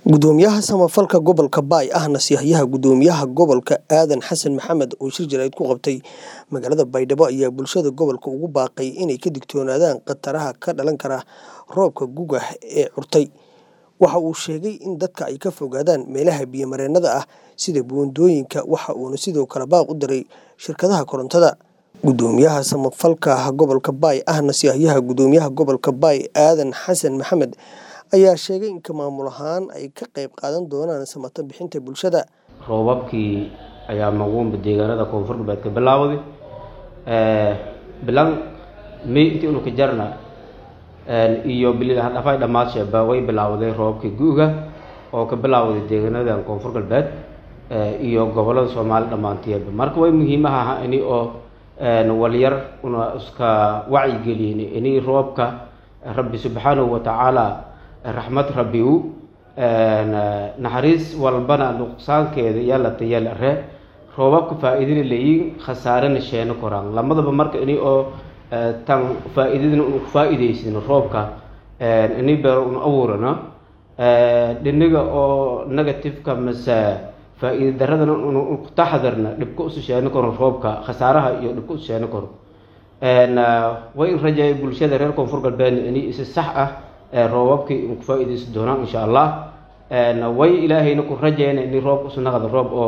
gudoomiyaha samafalka gobolka baay ahna siyaahyaha gudoomiyaha gobolka aadan xasan maxamed oo shir jaraa'id ku qabtay magaalada baydhabo ayaa bulshada gobolka ugu baaqay inay ka digtoonaadaan khataraha ka dhalan kara roobka guga ee curtay waxa uu sheegay in dadka ay ka fogaadaan meelaha biyo-mareennada ah sida buundooyinka waxa uuna sidoo kale baaq u diray shirkadaha korontada gudoomiyaha samafalka gobolka baay ahna siyaahyaha gudoomiyaha gobolka baay aadan xasan maxamed ayaa sheegay in ka maamul ahaan ay ka qayb qaadan doonaan samata bixinta bulshada roobabkii ayaa maguunba deegaanada koonfur galbeed ka bilaawday bilan may intii unu ka jarna iyo bilihadhafay dhammaadsheba way bilaawday roobabkii gu'ga oo ka bilaawday deegaanadan koonfur galbeed iyo gobolada soomaali dhammaanteedba marka way muhiimaha aha ini oo walyar una iska wacyigelin ini roobka rabbi subxaanahu watacaala raxmad rabbi u naxariis walbana nuqsaankeeda yaalata yaalare roobabka faa-iidana leeyiin khasaarena sheeno koraan lamadaba marka ini oo tan faa-iidadana unu kufaa-iideysin roobka ini beero unu abuurano dhiniga oo negativeka mase faa-iida daradana unu kutaxadarna dhibka usu sheeno karo roobka khasaaraha iyo dhibka usu sheeno karo way in rajeeya bulshada reer koonfur galbeedna ini isi sax ah roobabkii unu kufaa-ideysan doonaan insha allah way ilaahayna ku rajeyna ini roobka usu naqda roob oo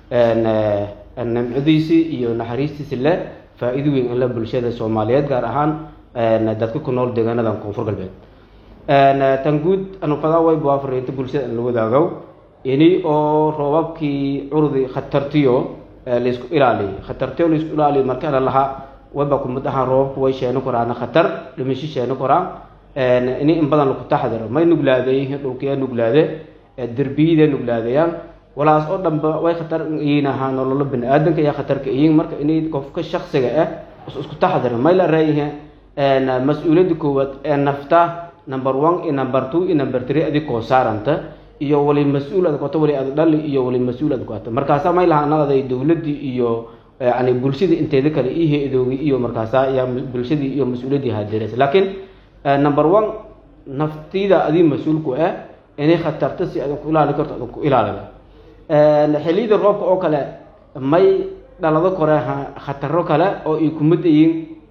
nimcadiisii iyo naxariistiisi leh faa-iido weyn in la bulshada soomaaliyeed gaar ahaan dadka ku nool deegaanadan koonfur galbeed tan guud anufadaa way buafariinta bulshada in la wadaagow ini oo roobabkii curdi khatartiyo laysku ilaaliyo khatartiyo laysku ilaaliyo markana lahaa wayba kumid ahaan roobabku way sheeno koraan khatar dhimasho sheeno koraan ini in badan laku taxdiro may nuglaadeyihiin dhulkiyaa nuglaade derbiyada nuglaadayaan walaas oo dhanba way khatar iyiin ahaa nololo bani aadanka ayaa khatarka iyiin marka inay qofka shaksiga ah isku taxdiro may la raayihiin mas-uuliyadda koowaad ee nafta number one iyo number two iyo number three adig koo saaranta iyo wali mas-uul ad koto wali ad dhali iyo wali mas-uul ad koto markaasa may lahaa naqday dowladdii iyo yani bulshadii inteeda kale ii he-doogi iyo markaasa ayaa bulshadii iyo mas-uuliyaddii haadiraysa laakiin number one naftida adii mas-uulku ah inay khatarta si adan ku ilaali karto adan ku ilaalida xilliyada roobka oo kale may dhalado kore khataro kale oo ay kumid yihiin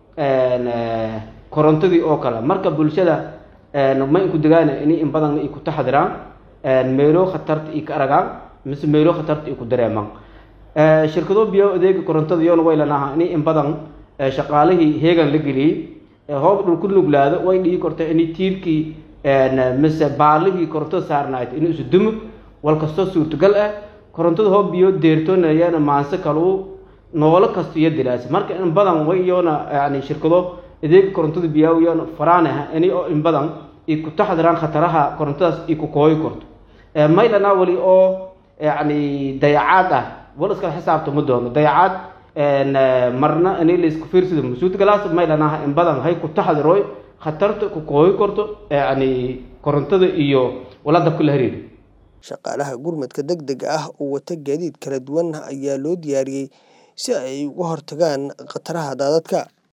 korontadii oo kale marka bulshada ma inku degaana inay in badan ay ku taxdiraan meelo khatarta ay ka aragaan mise meelo khatarta ay ku dareemaan shirkado biyo adeega korontada yoona way lanaha inay in badan shaqaalihii heegan la geliyey hoob dhul ku nuglaado way dhigi karta inay tiirkii mise baalihii korontada saarnayd inuu isu dumo wal kastoo suurtagal ah korontada hoob biyo deertoonayana maanse kalu noolo kasto iyo dilaasa marka in badan way yoona yani shirkado adeega korontada biyaa yoona faraanaha ini oo in badan ay ku taxdiraan khataraha korontadaas ay ku kooyi karto maylana wali oo yani dayacaad ah wal iskala xisaabta ma doono dayacaad marna ini laisku fiirsado masuudgalaas maylanaha in badan hay ku taxdiroy khatarta ku kooyi karto yani korontada iyo wala dabka la hariiri shaqaalaha gurmadka deg dega ah oo wata gaadiid kala duwan ayaa loo diyaariyey si ay uga hortagaan khataraha daadadka